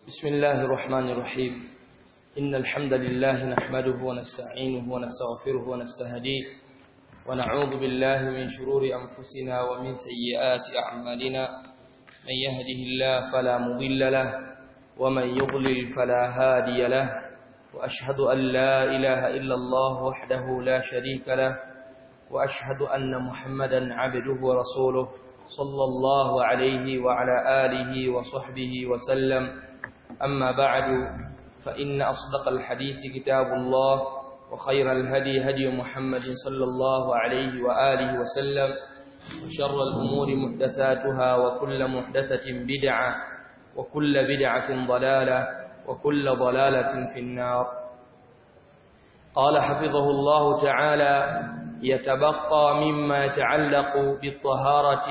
بسم الله الرحمن الرحيم إن الحمد لله نحمده ونستعينه ونستغفره ونستهديه ونعوذ بالله من شرور أنفسنا ومن سيئات أعمالنا من يهده الله فلا مضل له ومن يضلل فلا هادي له وأشهد أن لا إله إلا الله وحده لا شريك له وأشهد أن محمدا عبده ورسوله صلى الله عليه وعلى آله وصحبه وسلم أما بعد فإن أصدق الحديث كتاب الله وخير الهدي هدي محمد صلى الله عليه وآله وسلم وشر الأمور محدثاتها وكل محدثة بدعة وكل بدعة ضلالة وكل ضلالة في النار قال حفظه الله تعالى يتبقى مما يتعلق بالطهارة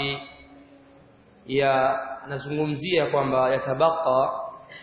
ya nazungumzia kwamba yatabaka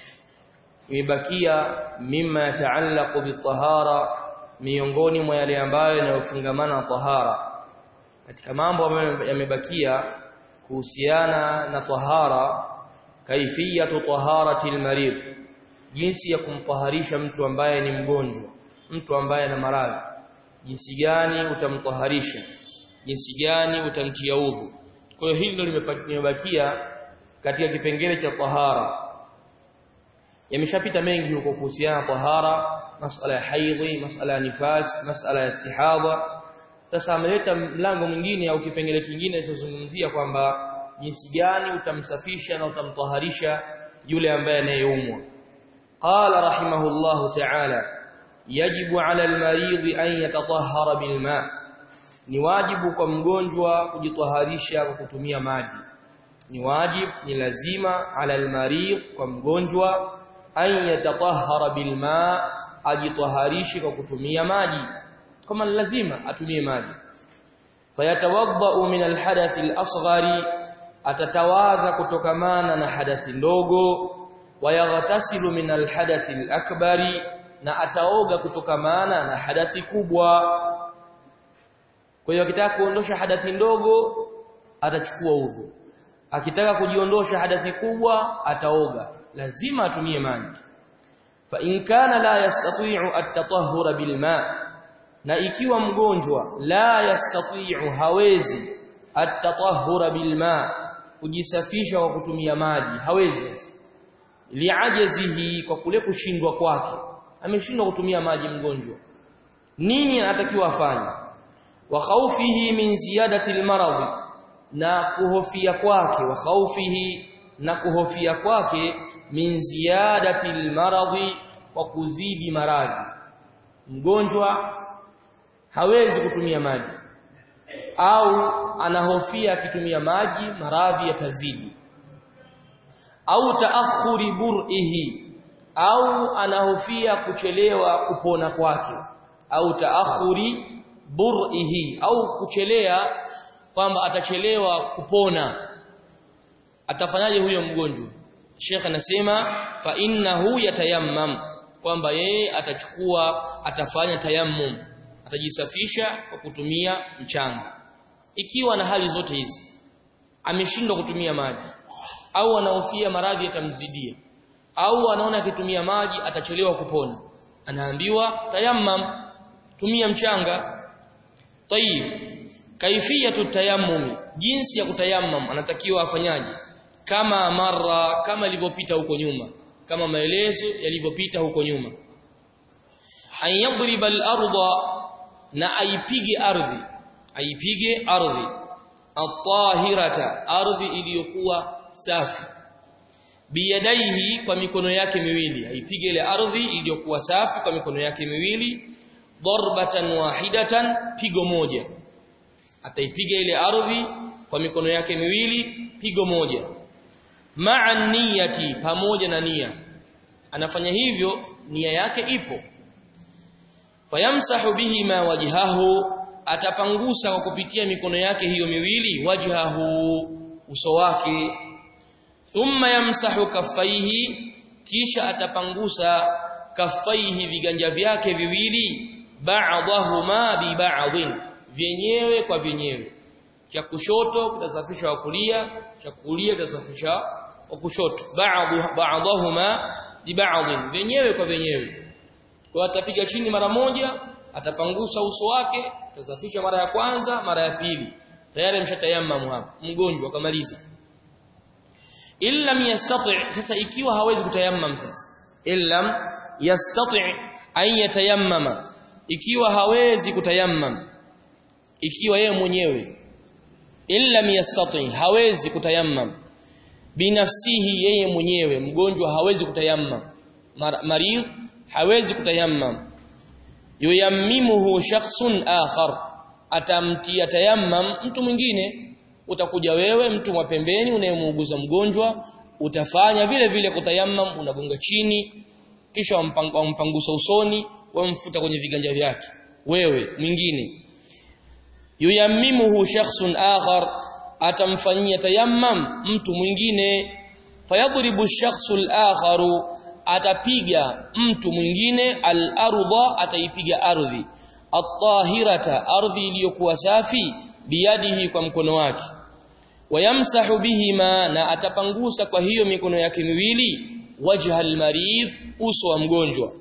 imebakia mimma yataallaqu bitahara miongoni mwa yale ambayo yanayofungamana na tahara katika mambo ambayo yamebakia kuhusiana na tahara kaifiyatu taharati almarid jinsi ya kumtaharisha mtu ambaye ni mgonjwa mtu ambaye ana maradhi jinsi gani utamtaharisha jinsi gani utamtia udhu kwa hiyo hili ndio limebakia katika kipengele cha tahara yameshapita mengi huko kuhusiana tahara masala ya haidhi masala ya nifas masala ya istihadha sasa ameleta mlango mwingine au kipengele kingine kinachozungumzia kwamba jinsi gani utamsafisha na utamtaharisha yule ambaye anayeumwa qala rahimahullahu ta'ala yajibu 'ala al-marid an yatatahhara bil ma' ni wajibu kwa mgonjwa kujitaharisha kwa kutumia maji ni wajibu ni lazima ala almarid kwa mgonjwa an yatatahhara bilma ajitaharishe kwa kutumia maji kama lazima atumie maji fayatawadda min alhadath alasghari atatawadha kutokamana na hadathi ndogo wayaghtasilu min alhadath alakbari na ataoga kutokamana na hadathi kubwa kwa hiyo akitaka kuondosha hadathi ndogo atachukua udhu. Akitaka kujiondosha hadathi kubwa ataoga. Lazima atumie maji. Fa in kana la yastati'u at-tatahhur bil ma' na ikiwa mgonjwa la yastati'u hawezi at-tatahhur bil ma' kujisafisha kwa kutumia maji hawezi li'ajazihi kwa kule kushindwa kwake ameshindwa kutumia maji mgonjwa nini anatakiwa afanye wa khawfihi min ziyadati almarad na kuhofia kwake wa khawfihi na kuhofia kwake min ziyadati almarad wa kuzidi maradhi mgonjwa hawezi kutumia maji au anahofia akitumia maji maradhi yatazidi au taakhuri bur'ihi au anahofia kuchelewa kupona kwake au taakhuri bur'ihi au kuchelea kwamba atachelewa kupona atafanyaje huyo mgonjwa Sheikh anasema fa innahu yatayammam kwamba yeye atachukua atafanya tayammum atajisafisha kwa kutumia mchanga ikiwa na hali zote hizi ameshindwa kutumia maji au anahofia maradhi yatamzidia au anaona akitumia maji atachelewa kupona anaambiwa tayammam tumia mchanga Tayib. Kaifiyatu tayammum, jinsi ya kutayammam anatakiwa afanyaje? Kama mara kama ilivyopita huko nyuma, kama maelezo yalivyopita huko nyuma. An yadriba al-ardha na aipige ardhi, aipige ardhi. At-tahirata, ardhi iliyokuwa safi. Biyadaihi kwa mikono yake miwili, aipige ile ardhi iliyokuwa safi kwa mikono yake miwili darbatan wahidatan pigo moja ataipiga ile ardhi kwa mikono yake miwili pigo moja ma'a niyati pamoja na nia anafanya hivyo nia yake ipo fayamsahu bihi ma wajhahu atapangusa kwa kupitia mikono yake hiyo miwili wajhahu uso wake thumma yamsahu kaffaihi kisha atapangusa kaffaihi viganja vyake viwili ba'dahuma bi ba'dhin vyenyewe kwa vyenyewe cha kushoto kitasafisha wa kulia cha kulia kitasafisha wa kushoto ba'dhu ba'dahuma bi ba'd wenyewe kwa wenyewe kwa atapiga chini mara moja atapangusa uso wake atazafisha mara ya kwanza mara ya pili tayari amshatayammamu hapo mgonjwa akamaliza illam yastati sasa ikiwa hawezi kutayammam sasa illam yastati an yatayammama ikiwa hawezi kutayammam ikiwa yeye mwenyewe illam yastati hawezi kutayammam binafsihi yeye mwenyewe mgonjwa hawezi kutayammam marid hawezi kutayammam yuyammimuhu shakhsun akhar atamtia tayammam mtu mwingine utakuja wewe mtu wa pembeni unayemuuguza mgonjwa utafanya vile vile kutayammam unagonga chini kisha wampangusa usoni wamfuta kwenye viganja vyake wewe mwingine yuyammimuhu shakhsun akhar atamfanyia tayammam mtu mwingine fayadribu shakhsu al-akharu atapiga mtu mwingine al-ardha ataipiga ardhi at-tahirata ardhi iliyokuwa safi biyadihi kwa mkono wake wayamsahu bihima na atapangusa kwa hiyo mikono yake miwili wajha al-marid uso wa mgonjwa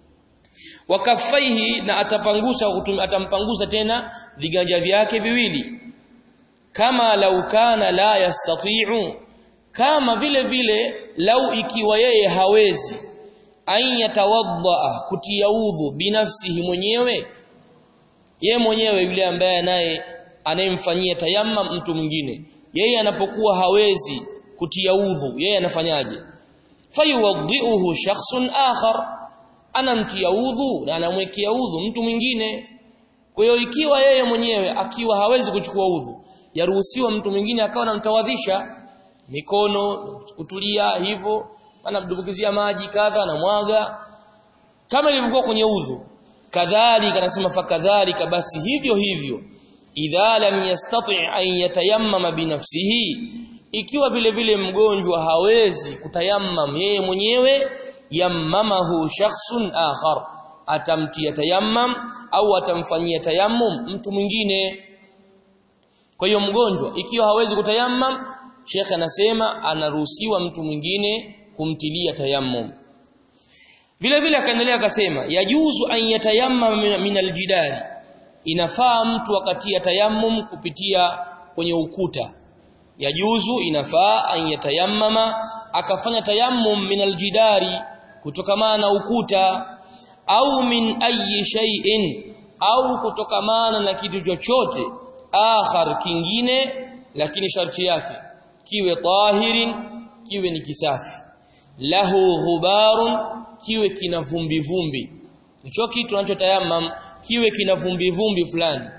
wakafaihi na atapangusa atampangusa tena viganja vyake viwili kama lau kana la yastati'u kama vile vile lau ikiwa yeye hawezi an yatawadda kutia udhu binafsihi mwenyewe ye mwenyewe yule ambaye naye anayemfanyia tayammum mtu mwingine yeye anapokuwa hawezi kutia udhu yeye anafanyaje fayuwaddihu shakhsun akhar anamtia udhu na anamwekea udhu mtu mwingine kwa hiyo ikiwa yeye mwenyewe akiwa hawezi kuchukua udhu yaruhusiwa mtu mwingine akawa anamtawadhisha mikono kutulia hivyo anamdubukizia maji kadha na mwaga kama ilivyokuwa kwenye udhu kadhalika anasema fakadhalika basi hivyo hivyo idha lam yastati an yatayammama binafsihi ikiwa vile vile mgonjwa hawezi kutayammam yeye mwenyewe yammamahu shakhsun akhar atamtia tayammam au atamfanyia tayammum mtu mwingine kwa hiyo mgonjwa ikiwa hawezi kutayammam Sheikh anasema anaruhusiwa mtu mwingine kumtilia tayammum vile vile akaendelea akasema yajuzu an yatayammam min aljidari inafaa mtu wakati ya tayammum kupitia kwenye ukuta yajuzu inafaa an yatayammama akafanya tayammum min aljidari kutokamana na ukuta au min ayi shay'in au kutokamana na kitu chochote akhar kingine lakini sharti yake kiwe tahirin kiwe ni kisafi lahu ghubarun kiwe kina vumbi vumbi hicho kitu tunachotayammam kiwe kina vumbi vumbi fulani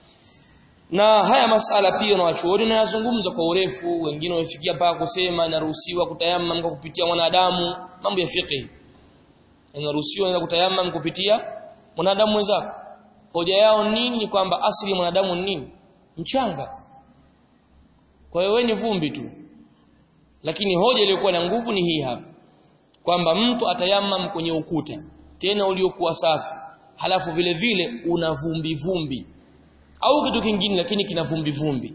na haya masala pia na wachuoni na yazungumza kwa urefu wengine wamefikia mpaka kusema inaruhusiwa kutayammam kwa kupitia mwanadamu mambo ya fiqh inaruhusiwa ina kutayammam kupitia mwanadamu mwenzako hoja yao nini ni kwamba asili mwanadamu ni nini mchanga kwa hiyo wewe ni vumbi tu lakini hoja iliyokuwa na nguvu ni hii hapa kwamba mtu atayammam kwenye ukuta tena uliokuwa safi halafu vile vile una vumbi vumbi au kitu kingine lakini kina vumbi vumbi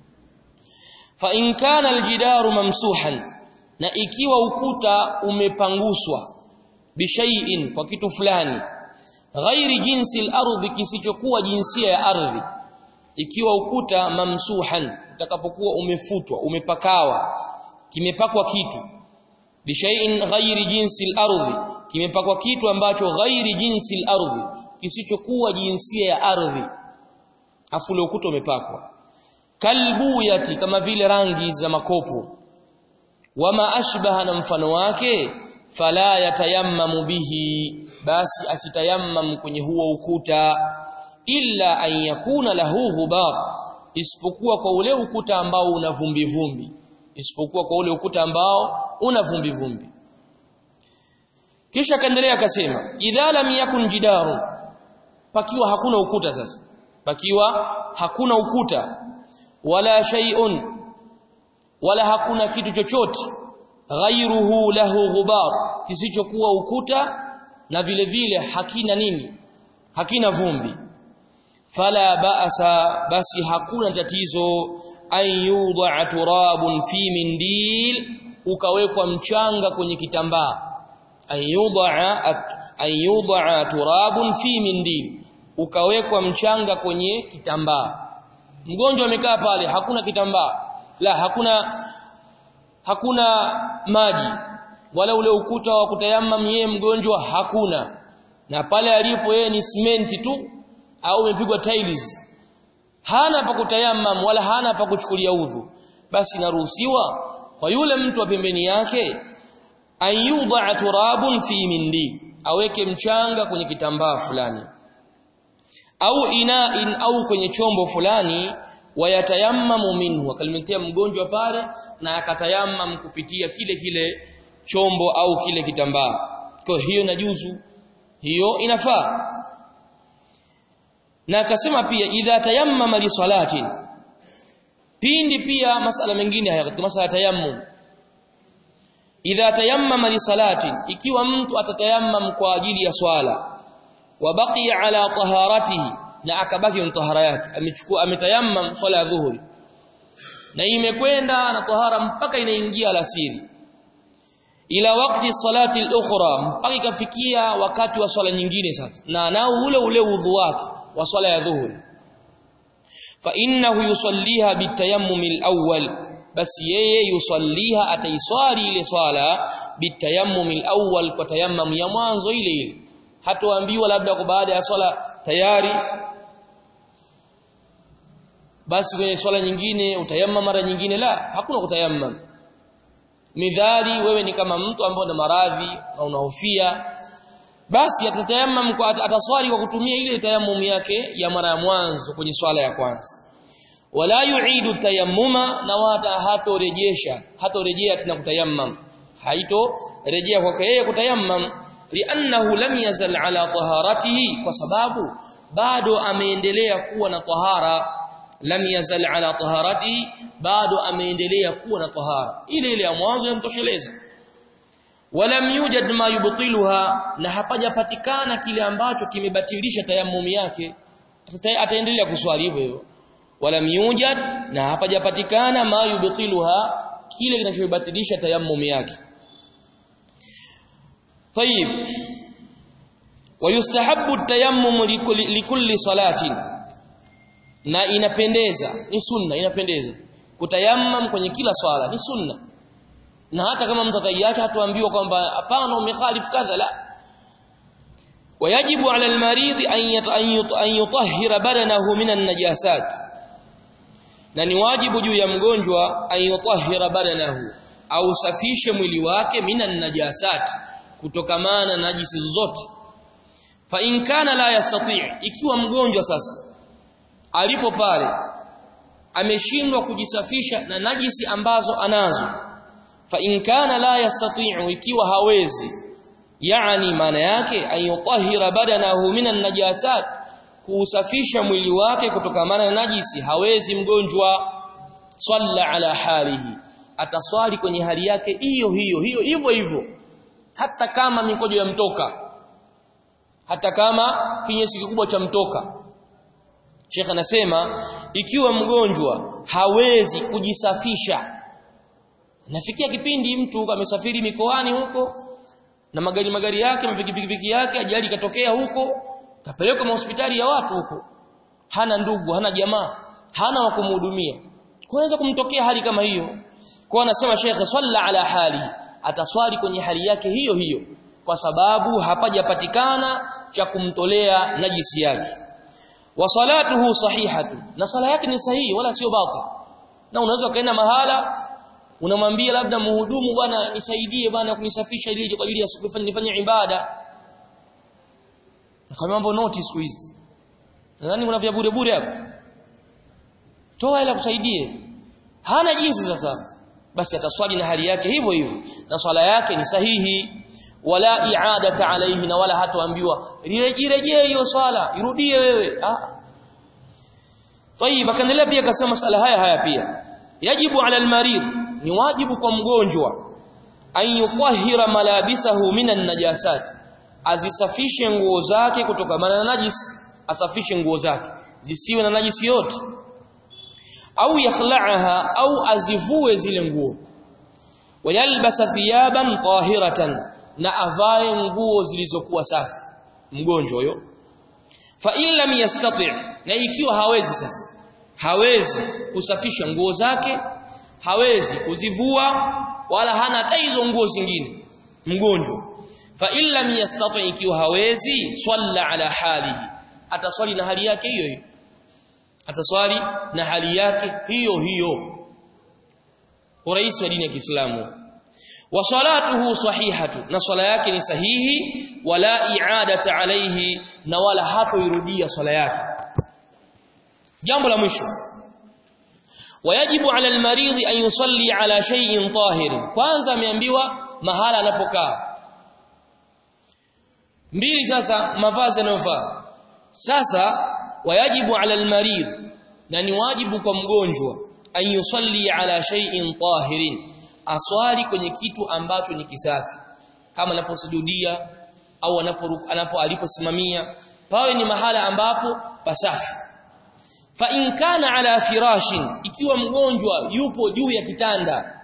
fa in kana aljidaru mamsuhan na ikiwa ukuta umepanguswa bishai'in kwa kitu fulani ghairi jinsi al-ardhi kisichokuwa jinsia ya ardhi ikiwa ukuta mamsuhan utakapokuwa umefutwa umepakawa kimepakwa kitu bishai'in ghairi jinsi al-ardhi kimepakwa kitu ambacho ghairi jinsi al-ardhi kisichokuwa jinsia ya ardhi afu ule ukuta umepakwa kalbuyati kama vile rangi za makopo wama ashbaha na mfano wake fala yatayammamu bihi basi asitayammam kwenye huo ukuta illa an yakuna lahu ghubar isipokuwa kwa ule ukuta ambao una vumbi vumbi isipokuwa kwa ule ukuta ambao una vumbi vumbi kisha kaendelea akasema idha lam yakun jidaru pakiwa hakuna ukuta sasa pakiwa hakuna ukuta wala shay'un wala hakuna kitu chochote ghairuhu lahu ghubar kisichokuwa ukuta na vile vile hakina nini hakina vumbi fala ba'sa basi hakuna tatizo an yudha turabun fi mindil ukawekwa mchanga kwenye kitambaa ayudaa ayudaa turabun fi mindil ukawekwa mchanga kwenye kitambaa mgonjwa amekaa pale hakuna kitambaa la hakuna hakuna maji wala ule ukuta wa kutayamam yeye mgonjwa hakuna na pale alipo yeye ni simenti tu au umepigwa tiles hana pa kutayamam wala hana pa kuchukulia udhu basi naruhusiwa kwa yule mtu wa pembeni yake ayudha turabun fi mindi aweke mchanga kwenye kitambaa fulani au ina'in au kwenye chombo fulani wayatayammamu minhu akalimetea mgonjwa pale na akatayamam kupitia kile kile chombo au kile kitambaa kwa hiyo inajuzu hiyo inafaa na akasema pia idha tayammama li salatin pindi pia masala mengine haya katika masala ya tayammum idha tayammama li salatin ikiwa mtu atatayammam kwa ajili ya swala wa baqiya ala taharatihi na akabaki na tahara yake amechukua ametayammam swala ya dhuhuri na imekwenda na tahara mpaka inaingia alasiri ila wakati salati al-ukhra mpaka ikafikia wakati wa swala nyingine sasa na nao ule ule udhu wake wa swala ya dhuhuri fa innahu yusalliha bitayammum al-awwal basi yeye yusalliha ataiswali ile swala bitayammum al-awwal kwa tayammum ya mwanzo ile ile hatoambiwa labda kwa baada ya swala tayari basi kwenye swala nyingine utayammam mara nyingine la hakuna kutayammam midhali wewe ni kama mtu ambaye una maradhi na unahofia basi atatayammam kwa ataswali kwa kutumia ile tayammum yake ya mara ya mwanzo kwenye swala ya kwanza wala yuidu tayammuma na wata hatorejesha hatorejea tena kutayammam haito rejea kwake yeye kutayammam li'annahu lam yazal ala taharatihi kwa sababu bado ameendelea kuwa na tahara lam yazal ala taharatihi bado ameendelea kuwa na tahara ile ile ya mwanzo yamtosheleza walam yujad ma yubtiluha na hapajapatikana kile ambacho kimebatilisha tayammum yake ataendelea kuswali hivyo hivyo walam yujad na hapajapatikana ma yubtiluha kile kinachobatilisha tayammum yake طيب ويستحب التيمم لكل صلاه na inapendeza ni sunna inapendeza kutayammam kwenye kila swala ni sunna na hata kama mtu ataiacha hatuambiwa kwamba hapana umekhalif kadha la wayajibu ala almarid an yutahhira badanahu min an-najasat na ni wajibu juu ya mgonjwa an yutahhira badanahu au safishe mwili wake min an-najasat kutokamana na najisi zote fa in kana la yastati ikiwa mgonjwa sasa alipo pale ameshindwa kujisafisha na najisi ambazo anazo fa in kana la yastati'u ikiwa hawezi yani maana yake ayutahira badanahu minan najasat kuusafisha mwili wake kutokamana na najisi hawezi mgonjwa salla ala halihi ataswali kwenye hali yake hiyo hiyo hiyo hivyo hivyo hata kama mikojo ya mtoka hata kama kinyesi kikubwa cha mtoka Sheikh anasema ikiwa mgonjwa hawezi kujisafisha nafikia kipindi mtu amesafiri mikoani huko na magari magari yake mapikipiki yake ajali katokea huko kapelekwa hospitali ya watu huko hana ndugu hana jamaa hana wa kumhudumia kuweza kumtokea hali kama hiyo kwa anasema Sheikh salla ala hali ataswali kwenye hali yake hiyo hiyo kwa sababu hapajapatikana cha kumtolea najisi yake wa salatuhu sahihatu na sala yake ni sahihi wala sio batil na unaweza kaenda mahala unamwambia labda muhudumu bwana nisaidie bwana kunisafisha ili kwa ajili ya siku nifanye ibada kama mambo noti siku hizi nadhani kuna vya bure bure hapo toa ila kusaidie hana jinsi sasa basi ataswali na hali yake hivyo hivyo na swala yake ni sahihi wala i'adata alayhi na wala hatoambiwa rejee hiyo swala irudie wewe ah طيب akaendelea pia akasema masala haya haya pia yajibu ala almarid ni wajibu kwa mgonjwa an yutahhira malabisahu minan najasat azisafishe nguo zake kutokana na najis asafishe nguo zake zisiwe na najisi yote au yakhla'aha au azivue zile nguo wayalbasa thiyaban tahiratan na avae nguo zilizokuwa safi mgonjwa huyo fa in lam yastati na ikiwa hawezi sasa hawezi kusafisha nguo zake hawezi kuzivua wala hana hata hizo nguo zingine mgonjwa fa in lam yastati ikiwa hawezi swalla ala halihi ataswali na hali yake hiyo hiyo ataswali na hali yake hiyo hiyo urais wa dini ya Kiislamu wa salatuhu sahihatu na swala yake ni sahihi wala i'adata alayhi na wala hatoirudia swala yake jambo la mwisho wayajibu ala almaridhi an yusalli ala shay'in tahir kwanza ameambiwa mahala anapokaa mbili sasa mavazi yanayofaa sasa wayajibu ala almarid na ni wajibu kwa mgonjwa an yusalli ala shay'in tahirin aswali kwenye kitu ambacho ni kisafi kama anaposujudia au anapo anapo aliposimamia pawe ni mahala ambapo pasafi fa in kana ala firashin ikiwa mgonjwa yupo juu ya kitanda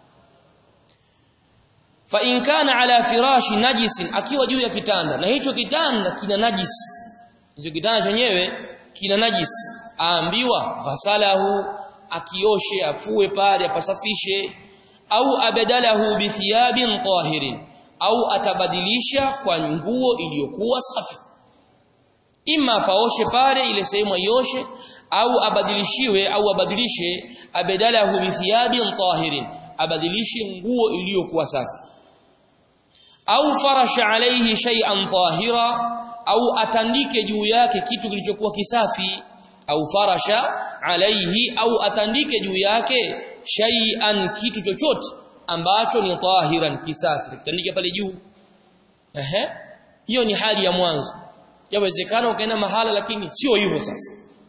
fa in kana ala firashi najisin akiwa juu ya kitanda na hicho kitanda kina najisi hicho kitanda chenyewe kina najisi aambiwa ghasalahu akioshe afue pale apasafishe au abadalahu bithiyabin tahirin au atabadilisha kwa nguo iliyokuwa safi ima paoshe pale ile sehemu aioshe au abadilishiwe au abadilishe abadalahu bithiyabin tahirin abadilishe nguo iliyokuwa safi au farasha alayhi shay'an tahira au atandike juu yake kitu kilichokuwa kisafi au farasha alayhi au atandike juu yake shay'an kitu chochote ambacho ni tahiran kisafi kitandike pale juu ehe hiyo ni hali ya mwanzo yawezekana ukaenda mahala lakini sio hivyo sasa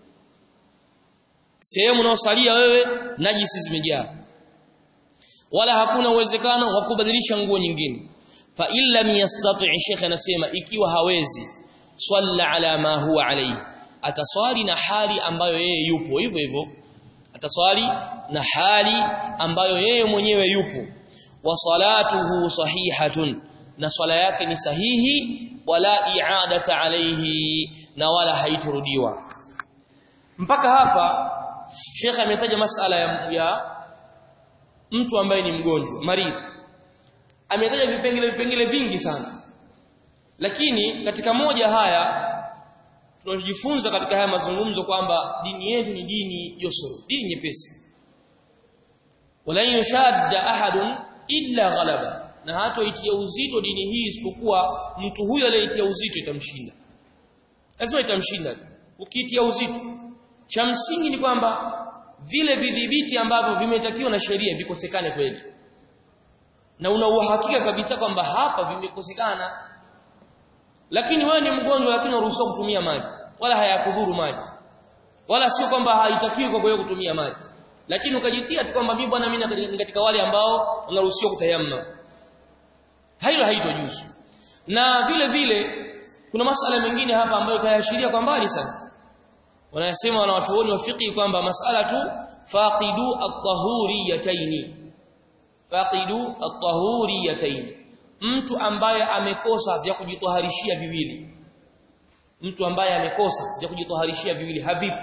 sehemu unaosalia wewe najisi zimejaa wala hakuna uwezekano wa kubadilisha nguo nyingine fa illa yastati sheikh anasema ikiwa hawezi swalla ala ma huwa alayhi ataswali na hali ambayo yeye yupo hivyo hivyo ataswali na hali ambayo yeye mwenyewe yupo wa salatuhu sahihatun na swala yake ni sahihi wala i'adata alayhi na wala haiturudiwa mpaka hapa Sheikh ametaja masala ya, ya mtu ambaye ni mgonjwa maridhi ametaja vipengele vipengele vingi sana lakini katika moja haya tunajifunza katika haya mazungumzo kwamba dini yetu ni dini yusuru dini nyepesi wala yushadda ahadun illa ghalaba na hata itia uzito dini hii isipokuwa mtu huyo aliyeitia uzito itamshinda lazima itamshinda ukiitia uzito cha msingi ni kwamba vile vidhibiti ambavyo vimetakiwa na sheria vikosekane kweli na una uhakika kabisa kwamba hapa vimekosekana lakini wewe ni mgonjwa lakini unaruhusiwa kutumia maji wala hayakudhuru maji wala sio kwamba haitakiwi kwa wewe kutumia maji lakini ukajitia tu kwamba mimi bwana mimi ni katika wale ambao unaruhusiwa kutayamma hailo haitojuzu na vile vile kuna masala mengine hapa ambayo kayaashiria kwa mbali sana wanasema wanawachuoni wa fiqh kwamba masala tu faqidu at-tahuriyatayn faqidu at-tahuriyatayn mtu ambaye amekosa vya kujitoharishia viwili mtu ambaye amekosa vya kujitoharishia viwili havipo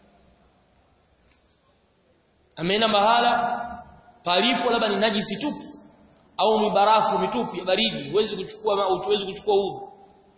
ameenda mahala palipo labda ni najisi tupu au ni barafu mitupu ya baridi huwezi kuchukua au huwezi kuchukua udhu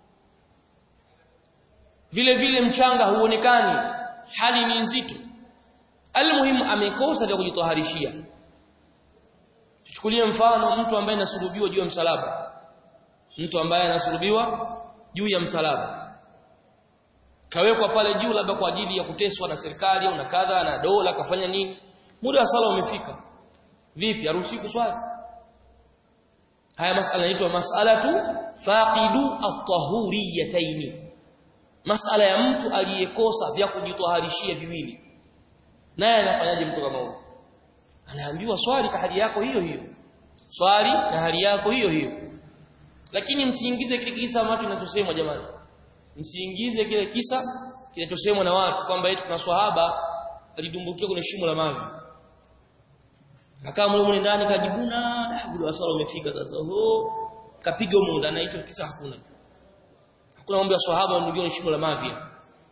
vile vile mchanga huonekani hali ni nzito almuhimu amekosa vya kujitoharishia tuchukulie mfano mtu ambaye anasulubiwa juu ya msalaba mtu ambaye anasulubiwa juu ya msalaba kawekwa pale juu labda kwa ajili ya kuteswa na serikali au na kadha na dola kafanya nini muda wa sala umefika vipi haruhusi kuswali haya masala inaitwa mas'alatu faqidu at-tahuriyatayn masala ya mtu aliyekosa vya kujitoharishia viwili naye anafanyaje mtu kama huyo anaambiwa swali kwa hali yako hiyo hiyo swali na hali yako hiyo hiyo lakini msiingize kile kisa ambacho kinachosemwa jamani msiingize kile kisa kinachosemwa na watu kwamba eti kuna swahaba alidumbukia kwenye shimo la mavi akawa mle mle ndani kajibuna muda wa swala umefika sasa ho kapiga muda na hicho kisa hakuna hakuna mambo ya sahaba ndio shimo la mavia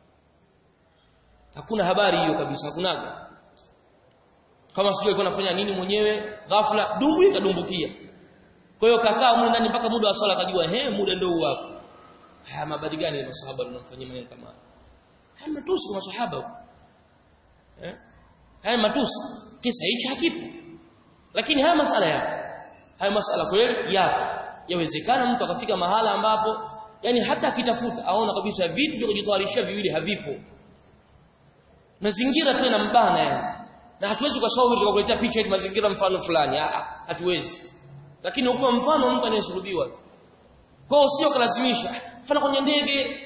hakuna habari hiyo kabisa hakunaga kama sijui alikuwa anafanya nini mwenyewe ghafla dumbu ikadumbukia kwa hiyo kakaa muda ndani mpaka muda wa swala akajua he muda ndio huu hapo haya mabadi gani ya masahaba tunamfanyia maneno kama haya matusi kwa masahaba eh haya matusi kisa hichi hakipo lakini haya masala yapo haya masala kweli yapo yawezekana mtu akafika mahala ambapo yani hata akitafuta aona kabisa vitu vya kujitayarisha viwili havipo mazingira tu yanambana yani na hatuwezi kwa sababu tukakuletea picha yetu mazingira mfano fulani hatuwezi lakini ukiwa mfano mtu anayesulubiwa kwa usio kalazimisha mfano kwenye ndege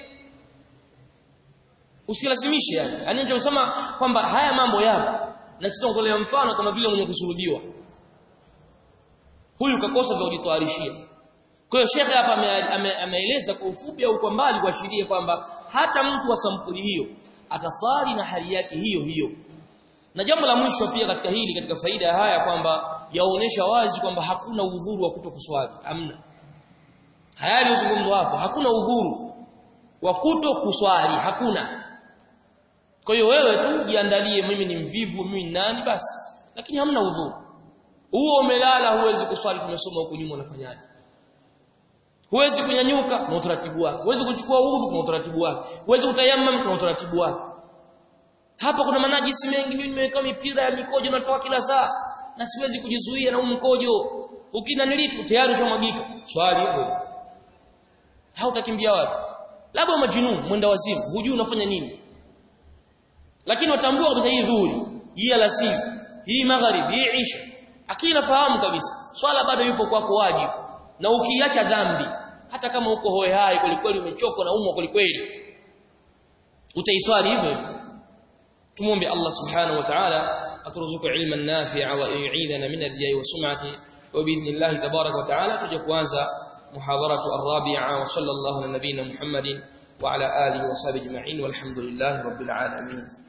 usilazimishe yani yani kusema kwamba haya mambo yapo na sitaongolea mfano kama vile mwenye kusulubiwa huyu kakosa vya kujitayarishia kwa hiyo shekhe hapa ameeleza kwa ufupi au kwa mbali kuashiria kwamba hata mtu wa sampuli hiyo atasali na hali yake hiyo hiyo na jambo la mwisho pia katika hili katika faida ya haya kwamba yaonesha wazi kwamba hakuna udhuru wa kutokuswali hamna haya yalizungumzwa hapo hakuna udhuru wa kutokuswali hakuna kwa hiyo wewe tu jiandalie mimi ni mvivu mimi ni nani basi lakini hamna udhuru huo umelala huwezi kuswali tumesoma huko nyuma unafanyaje huwezi kunyanyuka na utaratibu wake huwezi kuchukua udhu na utaratibu wake huwezi kutayammam na utaratibu wake hapa kuna manajisi mengi mimi nimeweka mipira ya mikojo natoa kila saa na siwezi kujizuia na mkojo ukina nilipo tayari ushamwagika swali hivyo hautakimbia wapi labda majinun mwenda wazimu hujui unafanya nini lakini watambua kabisa hii dhuhuri hii alasiri hii magharibi hii isha akili nafahamu kabisa swala bado yupo kwako wajibu na ukiacha dhambi hata kama uko hoe hai kwelikweli umechoka na umwa kwelikweli utaiswali hivyo hivyo tumuombe Allah subhanahu wa ta'ala aturuzuku ilman nafi'a wa yu'idana min ar-riya'i wa sum'ati wa bi'idhnillah tabaraka wa ta'ala tuje kuanza muhadaratu ar-rabi'a wa sallallahu ala nabiyyina Muhammadin wa ala alihi wa sahbihi ajma'in walhamdulillahi rabbil alamin